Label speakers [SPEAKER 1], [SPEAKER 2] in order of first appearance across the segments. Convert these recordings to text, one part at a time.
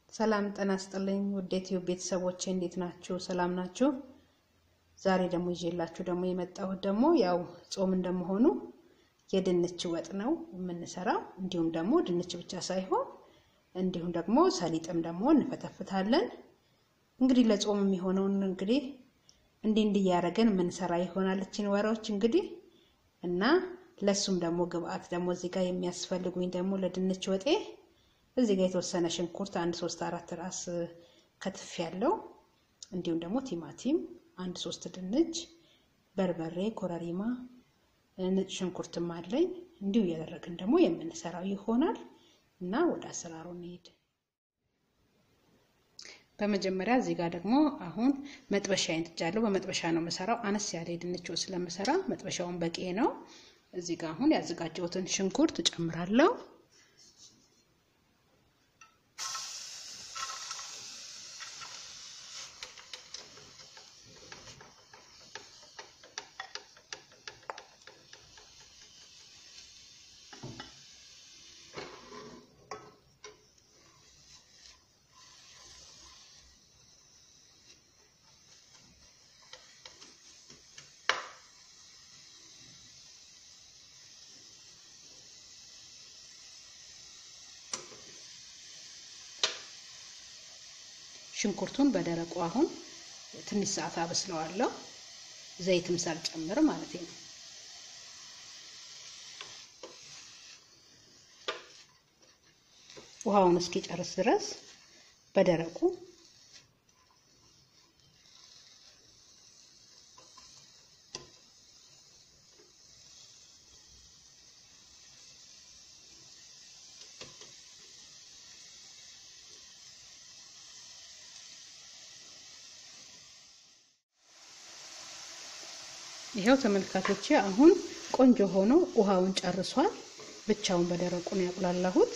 [SPEAKER 1] ሰላም ጤና ይስጥልኝ ውድ ዩቲዩብ ቤተሰቦቼ እንዴት ናችሁ? ሰላም ናችሁ? ዛሬ ደግሞ ይዤላችሁ ደግሞ የመጣሁት ደግሞ ያው ጾም እንደመሆኑ የድንች ወጥ ነው የምንሰራው። እንዲሁም ደግሞ ድንች ብቻ ሳይሆን እንዲሁም ደግሞ ሰሊጥም ደግሞ እንፈተፍታለን። እንግዲህ ለጾም የሚሆነውን እንግዲህ እንዲህ እንዲህ እያደረገን የምንሰራ ይሆናል እችን ወሬዎች እንግዲህ እና ለሱም ደግሞ ግብአት ደግሞ እዚህ ጋር የሚያስፈልጉኝ ደግሞ ለድንች ወጤ እዚህ ጋር የተወሰነ ሽንኩርት አንድ ሶስት አራት ራስ ከትፍ ያለው እንዲሁም ደግሞ ቲማቲም አንድ ሶስት ድንች፣ በርበሬ፣ ኮረሪማ፣ ነጭ ሽንኩርትም አለኝ። እንዲሁ እያደረግን ደግሞ የምንሰራው ይሆናል እና ወደ አሰራሩ እንሄድ። በመጀመሪያ እዚህ ጋር ደግሞ አሁን መጥበሻ ይንጥጃለሁ። በመጥበሻ ነው የምሰራው። አነስ ያለ የድንች ወጥ ስለምሰራ መጥበሻውን በቂ ነው። እዚህ ጋር አሁን ያዘጋጀሁትን ሽንኩርት እጨምራለሁ። ሽንኩርቱን በደረቁ አሁን ትንሽ ሰዓት አበስለዋለሁ። ዘይትም ሳልጨምር ማለት ነው። ውሃውን እስኪጨርስ ድረስ በደረቁ ይሄው ተመልካቾቼ አሁን ቆንጆ ሆኖ ውሃውን ጨርሷል። ብቻውን በደረቁ ነው ያቁላላሁት።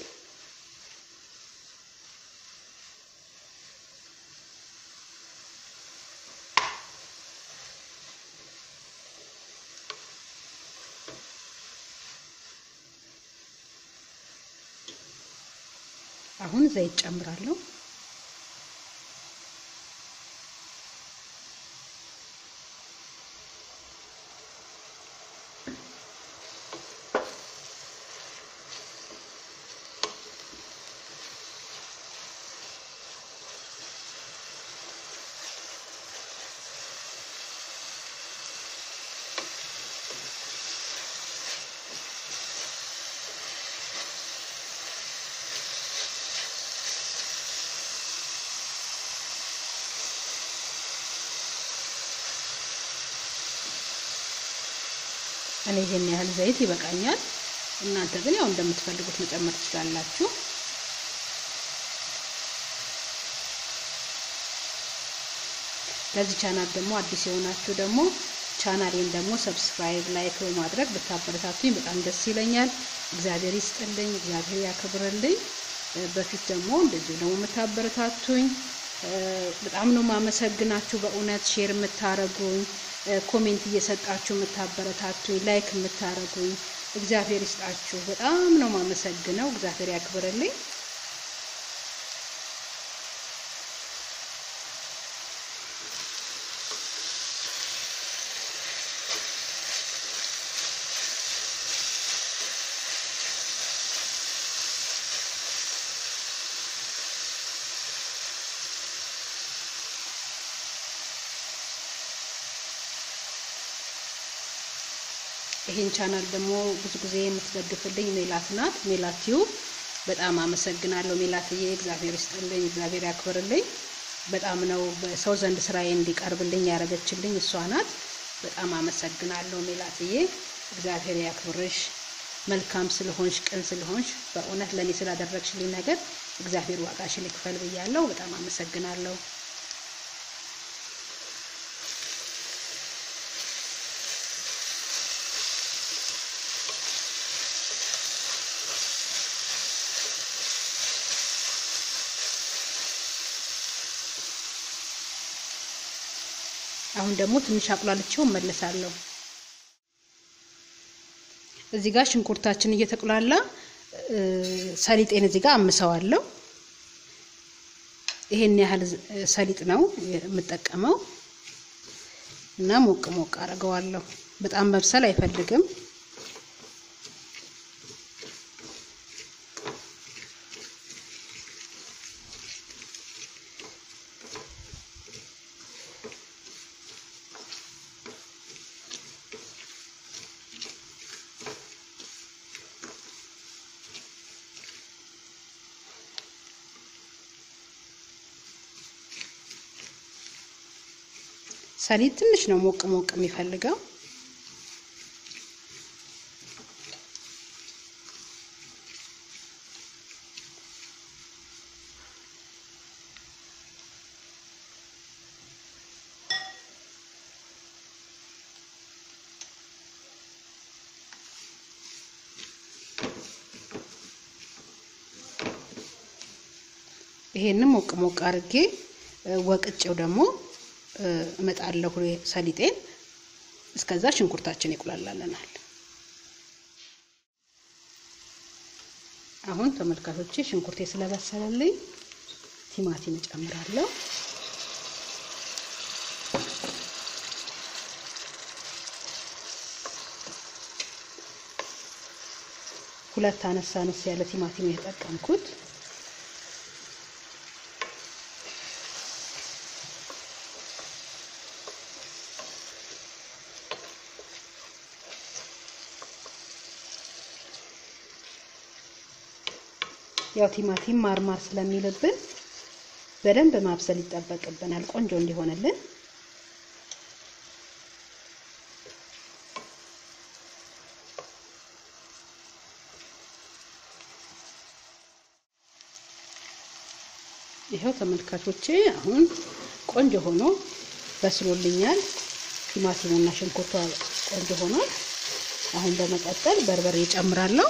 [SPEAKER 1] አሁን ዘይት ጨምራለሁ። እኔ ይሄን ያህል ዘይት ይበቃኛል። እናንተ ግን ያው እንደምትፈልጉት መጨመር ትችላላችሁ። ለዚህ ቻናል ደግሞ አዲስ የሆናችሁ ደግሞ ቻናሌን ደግሞ ሰብስክራይብ፣ ላይክ በማድረግ ብታበረታቱኝ በጣም ደስ ይለኛል። እግዚአብሔር ይስጥልኝ፣ እግዚአብሔር ያክብርልኝ። በፊት ደግሞ እንደዚሁ ደግሞ የምታበረታቱኝ በጣም ነው ማመሰግናችሁ። በእውነት ሼር የምታረጉኝ ኮሜንት እየሰጣችሁ የምታበረታቱኝ ላይክ የምታረጉኝ እግዚአብሔር ይስጣችሁ። በጣም ነው ማመሰግነው። እግዚአብሔር ያክብርልኝ። ይሄን ቻናል ደግሞ ብዙ ጊዜ የምትደግፍልኝ ሜላት ናት። ሜላት ቲዩብ በጣም አመሰግናለሁ ሜላትዬ፣ እግዚአብሔር ይስጥልኝ፣ እግዚአብሔር ያክብርልኝ። በጣም ነው በሰው ዘንድ ስራዬ እንዲቀርብልኝ ያደረገችልኝ እሷ ናት። በጣም አመሰግናለሁ ሜላትዬ፣ እግዚአብሔር ያክብርሽ። መልካም ስለሆንሽ፣ ቅን ስለሆንሽ፣ በእውነት ለእኔ ስላደረግሽልኝ ነገር እግዚአብሔር ዋጋሽን ይክፈል ብያለሁ። በጣም አመሰግናለሁ። አሁን ደግሞ ትንሽ አቁላልቼው እመለሳለሁ። እዚህ ጋር ሽንኩርታችን እየተቁላላ ሰሊጤን እዚህ ጋር አምሰዋለሁ። ይሄን ያህል ሰሊጥ ነው የምጠቀመው እና ሞቅ ሞቅ አድርገዋለሁ። በጣም መብሰል አይፈልግም። ሰሊጥ ትንሽ ነው ሞቅ ሞቅ የሚፈልገው። ይሄንን ሞቅ ሞቅ አድርጌ ወቅጬው ደግሞ እመጣለሁ ሰሊጤን። እስከዛ ሽንኩርታችን ይቁላላለናል። አሁን ተመልካቾቼ ሽንኩርቴ ስለበሰለልኝ ቲማቲም እጨምራለሁ። ሁለት አነሳ አነስ ያለ ቲማቲም የተጠቀምኩት ያው ቲማቲም ማርማር ስለሚልብን በደንብ ማብሰል ይጠበቅብናል ቆንጆ እንዲሆንልን። ይኸው ተመልካቾቼ አሁን ቆንጆ ሆኖ በስሎልኛል። ቲማቲሙና ሽንኩርቷ ቆንጆ ሆኗል። አሁን በመቀጠል በርበሬ እጨምራለሁ።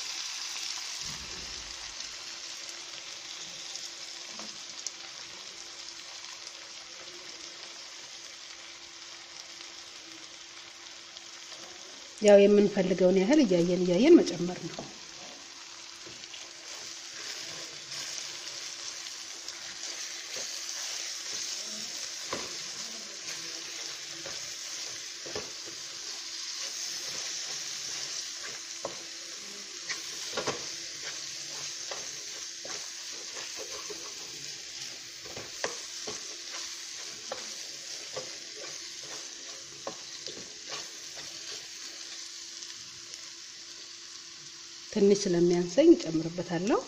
[SPEAKER 1] ያው የምንፈልገውን ያህል እያየን እያየን መጨመር ነው። ትንሽ ስለሚያንሰኝ እጨምርበታለሁ።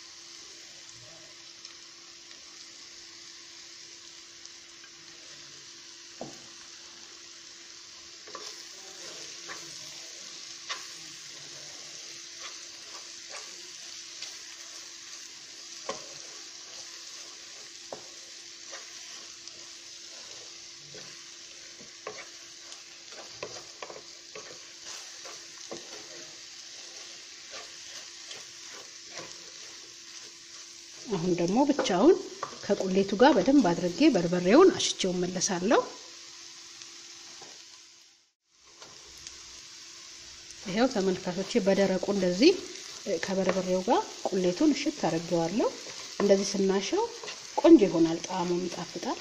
[SPEAKER 1] አሁን ደግሞ ብቻውን ከቁሌቱ ጋር በደንብ አድርጌ በርበሬውን አሽቼው መለሳለሁ። ይሄው ተመልካቾቼ በደረቁ እንደዚህ ከበርበሬው ጋር ቁሌቱን እሽት አድርጌዋለሁ። እንደዚህ ስናሸው ቆንጆ ይሆናል፣ ጣዕሙም ይጣፍጣል።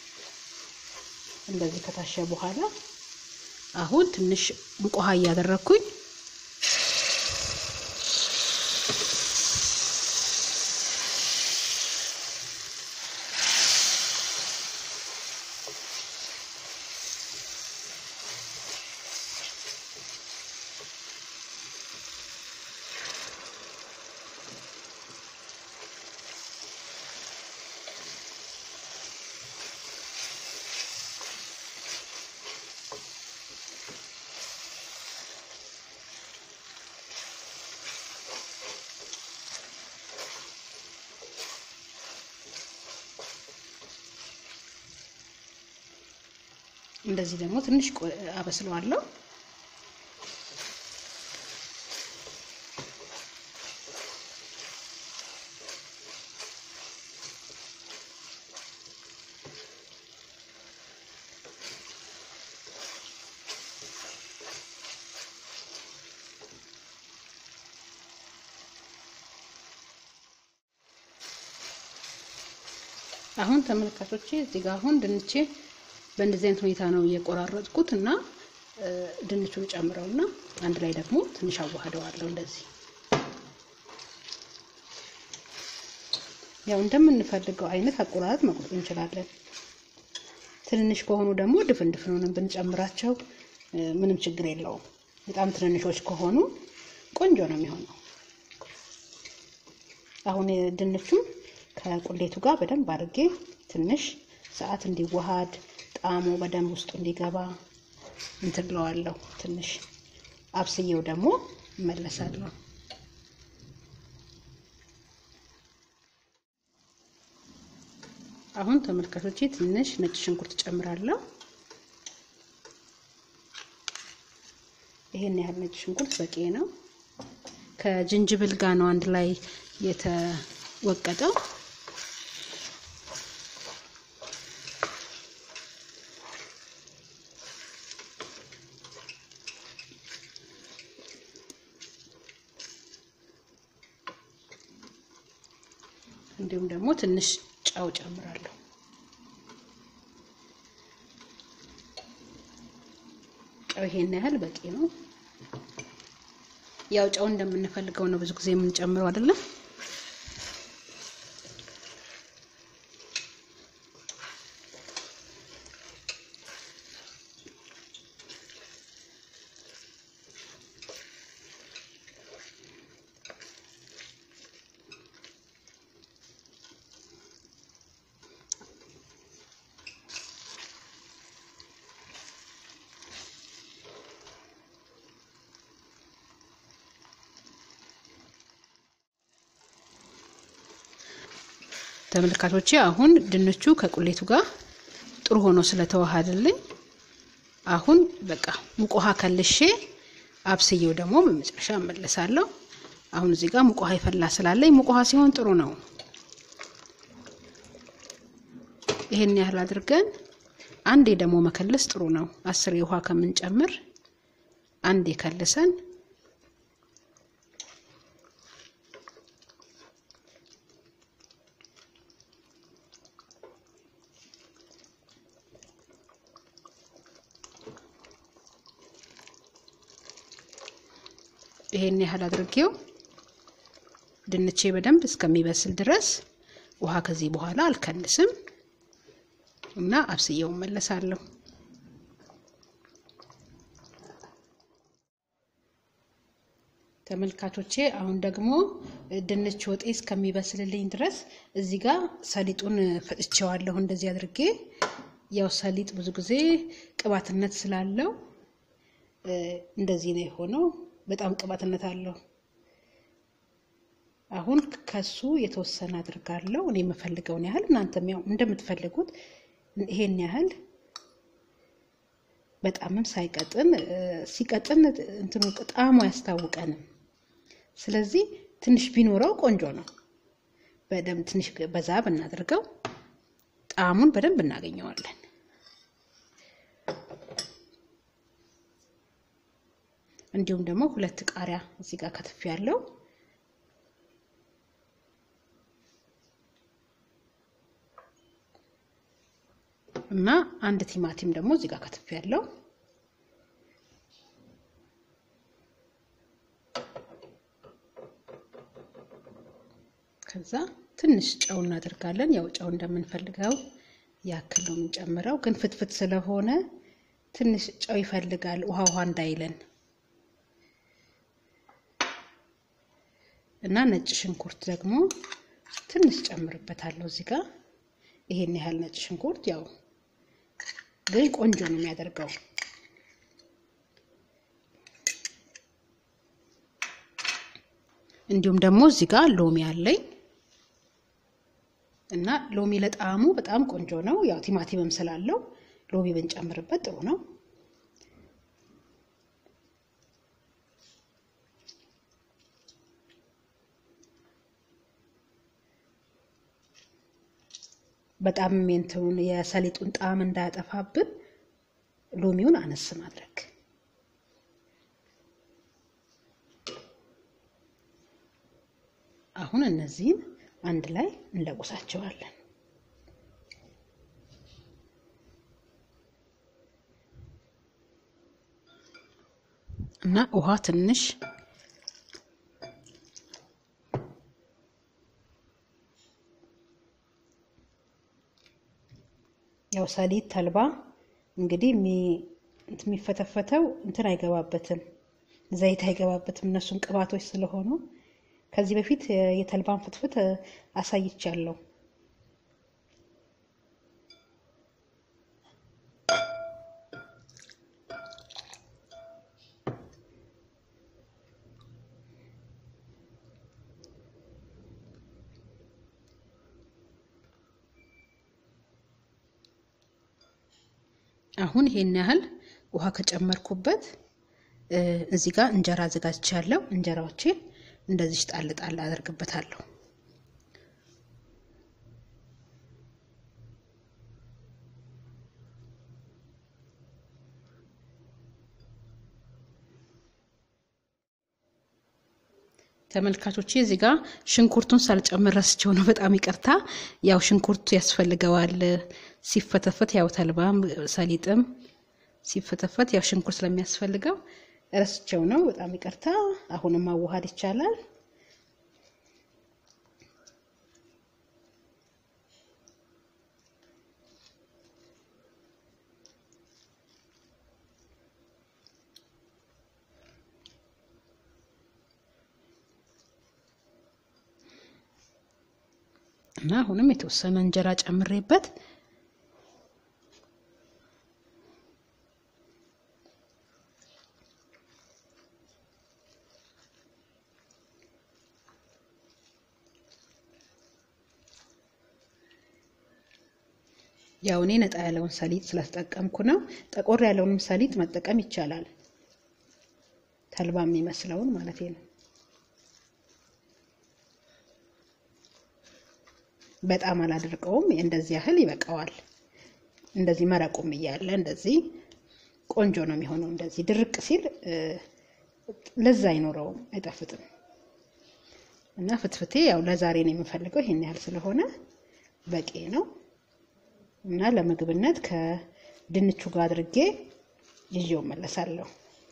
[SPEAKER 1] እንደዚህ ከታሸ በኋላ አሁን ትንሽ ሙቅ ውሃ እያደረግኩኝ እንደዚህ ደግሞ ትንሽ አበስለዋለሁ። አሁን ተመልካቾቼ እዚህ ጋር አሁን ድንቼ በእንደዚህ አይነት ሁኔታ ነው እየቆራረጥኩት እና ድንቹን ጨምረውና አንድ ላይ ደግሞ ትንሽ አዋህደዋለሁ እንደዚህ ያው እንደምንፈልገው አይነት አቆራረጥ መቁረጥ እንችላለን። ትንንሽ ከሆኑ ደግሞ ድፍን ድፍኑንም ብንጨምራቸው ምንም ችግር የለውም። በጣም ትንንሾች ከሆኑ ቆንጆ ነው የሚሆነው። አሁን ድንቹም ከቁሌቱ ጋር በደንብ አድርጌ ትንሽ ሰዓት እንዲዋሃድ ጣዕሙ በደንብ ውስጡ እንዲገባ እንትለዋለሁ። ትንሽ አብስዬው ደግሞ እመለሳለሁ። አሁን ተመልካቾቼ ትንሽ ነጭ ሽንኩርት ጨምራለሁ። ይሄን ያህል ነጭ ሽንኩርት በቂ ነው። ከጅንጅብል ጋር ነው አንድ ላይ የተወቀጠው። እንዲሁም ደግሞ ትንሽ ጨው ጨምራለሁ። ጨው ይሄን ያህል በቂ ነው። ያው ጨው እንደምንፈልገው ነው ብዙ ጊዜ የምንጨምረው አይደለም። ተመልካቾቼ አሁን ድንቹ ከቁሌቱ ጋር ጥሩ ሆኖ ስለተዋሃደልኝ አሁን በቃ ሙቅ ውሃ ከልሼ አብስዬው ደግሞ በመጨረሻ እመለሳለሁ። አሁን እዚህ ጋር ሙቅ ውሃ ይፈላ ስላለኝ ሙቅ ውሃ ሲሆን ጥሩ ነው። ይሄን ያህል አድርገን አንዴ ደግሞ መከለስ ጥሩ ነው። አስር ውሃ ከምንጨምር አንዴ ከልሰን ይሄን ያህል አድርጌው ድንቼ በደንብ እስከሚበስል ድረስ ውሃ ከዚህ በኋላ አልከልስም እና አብስዬው መለሳለሁ። ተመልካቾቼ አሁን ደግሞ ድንች ወጤ እስከሚበስልልኝ ድረስ እዚህ ጋር ሰሊጡን ፈጭቼዋለሁ። እንደዚህ አድርጌ ያው ሰሊጥ ብዙ ጊዜ ቅባትነት ስላለው እንደዚህ ነው የሆነው። በጣም ቅባትነት አለው። አሁን ከሱ የተወሰነ አድርጋለሁ እኔ የምፈልገውን ያህል እናንተም ያው እንደምትፈልጉት ይሄን ያህል በጣምም ሳይቀጥን ሲቀጥን እንትኑ ጣዕሙ አያስታውቀንም። ስለዚህ ትንሽ ቢኖረው ቆንጆ ነው። በደንብ ትንሽ በዛ ብናደርገው ጣዕሙን በደንብ እናገኘዋለን። እንዲሁም ደግሞ ሁለት ቃሪያ እዚህ ጋር ከትፍ ያለው እና አንድ ቲማቲም ደግሞ እዚህ ጋር ከትፍ ያለው ከዛ ትንሽ ጨው እናደርጋለን። ያው ጨው እንደምንፈልገው ያክል ነው የምንጨምረው፣ ግን ፍትፍት ስለሆነ ትንሽ ጨው ይፈልጋል ውሃ ውሃ እንዳይለን እና ነጭ ሽንኩርት ደግሞ ትንሽ ጨምርበታለሁ እዚህ ጋር ይሄን ያህል ነጭ ሽንኩርት ያው ግን ቆንጆ ነው የሚያደርገው። እንዲሁም ደግሞ እዚህ ጋር ሎሚ አለኝ እና ሎሚ ለጣዕሙ በጣም ቆንጆ ነው። ያው ቲማቲምም ስላለው ሎሚ ብንጨምርበት ጥሩ ነው። በጣም እንትኑን የሰሊጡን ጣዕም እንዳያጠፋብን ሎሚውን አነስ ማድረግ። አሁን እነዚህን አንድ ላይ እንለቁሳቸዋለን። እና ውሃ ትንሽ ያው ሰሊጥ ተልባ እንግዲህ የሚፈተፈተው እንትን አይገባበትም፣ ዘይት አይገባበትም። እነሱን ቅባቶች ስለሆኑ ከዚህ በፊት የተልባን ፍትፍት አሳይቻለሁ። አሁን ይሄን ያህል ውሃ ከጨመርኩበት እዚህ ጋር እንጀራ አዘጋጅቻለሁ። እንጀራዎችን እንደዚህ ጣል ጣል አደርግበታለሁ። ተመልካቾቼ እዚህ ጋር ሽንኩርቱን ሳልጨምር ረስቸው ነው። በጣም ይቅርታ። ያው ሽንኩርቱ ያስፈልገዋል ሲፈተፈት፣ ያው ተልባም ሰሊጥም ሲፈተፈት ያው ሽንኩርት ስለሚያስፈልገው ረስቸው ነው። በጣም ይቅርታ። አሁንም ማዋሃድ ይቻላል። እና አሁንም የተወሰነ እንጀራ ጨምሬበት ያው እኔ ነጣ ያለውን ሰሊጥ ስለተጠቀምኩ ነው። ጠቆር ያለውንም ሰሊጥ መጠቀም ይቻላል። ተልባ የሚመስለውን ማለት ነው። በጣም አላደርቀውም። እንደዚህ ያህል ይበቃዋል። እንደዚህ መረቁም እያለ እንደዚህ ቆንጆ ነው የሚሆነው። እንደዚህ ድርቅ ሲል ለዛ አይኖረውም፣ አይጣፍጥም። እና ፍትፍቴ ያው ለዛሬ ነው የምፈልገው ይሄን ያህል ስለሆነ በቂ ነው። እና ለምግብነት ከድንቹ ጋር አድርጌ ይዤው መለሳለሁ።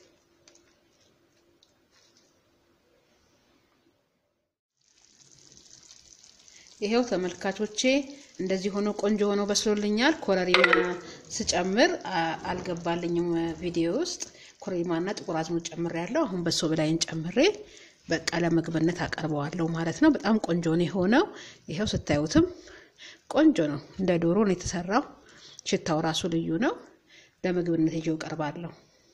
[SPEAKER 1] ይሄው ተመልካቾቼ እንደዚህ ሆኖ ቆንጆ ሆኖ በስሎልኛል። ኮረሪማ ስጨምር አልገባልኝም ቪዲዮ ውስጥ ኮረሪማና ጥቁር አዝሙድ ጨምሬ ያለው አሁን በሶ ብላይን ጨምሬ በቃ ለምግብነት አቀርበዋለሁ ማለት ነው። በጣም ቆንጆ ነው የሆነው። ይሄው ስታዩትም ቆንጆ ነው። እንደ ዶሮ ነው የተሰራው። ሽታው ራሱ ልዩ ነው። ለምግብነት ይዤው ቀርባለሁ።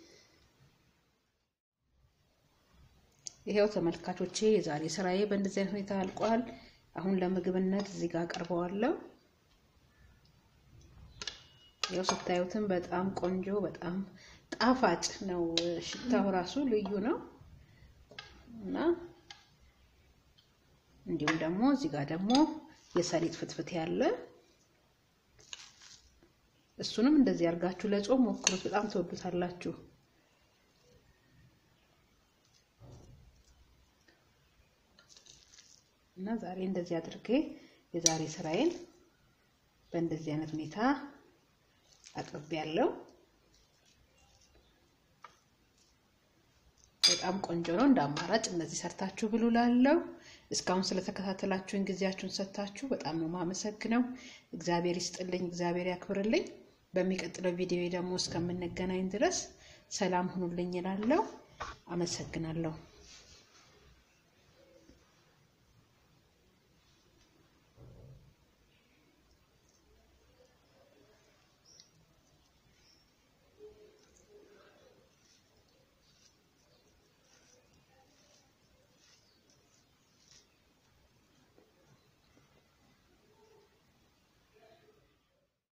[SPEAKER 1] ይሄው ተመልካቾቼ የዛሬ ስራዬ በእንደዚህ አይነት ሁኔታ አልቋል። አሁን ለምግብነት እዚህ ጋር አቀርበዋለሁ። ያው ስታዩትም በጣም ቆንጆ በጣም ጣፋጭ ነው። ሽታው ራሱ ልዩ ነው እና እንዲሁም ደግሞ እዚህ ጋር ደግሞ የሰሊጥ ፍትፍት ያለ እሱንም እንደዚህ አድርጋችሁ ለጾም ሞክሩት። በጣም ትወዱታላችሁ። እና ዛሬ እንደዚህ አድርጌ የዛሬ ስራዬን በእንደዚህ አይነት ሁኔታ አቅርቤያለሁ። በጣም ቆንጆ ነው። እንደ አማራጭ እነዚህ ሰርታችሁ ብሉ ላለው እስካሁን ስለተከታተላችሁን ጊዜያችሁን ሰጥታችሁ በጣም ነው ማመሰግነው። እግዚአብሔር ይስጥልኝ፣ እግዚአብሔር ያክብርልኝ። በሚቀጥለው ቪዲዮ ደግሞ እስከምንገናኝ ድረስ ሰላም ሁኑልኝ እላለሁ። አመሰግናለሁ።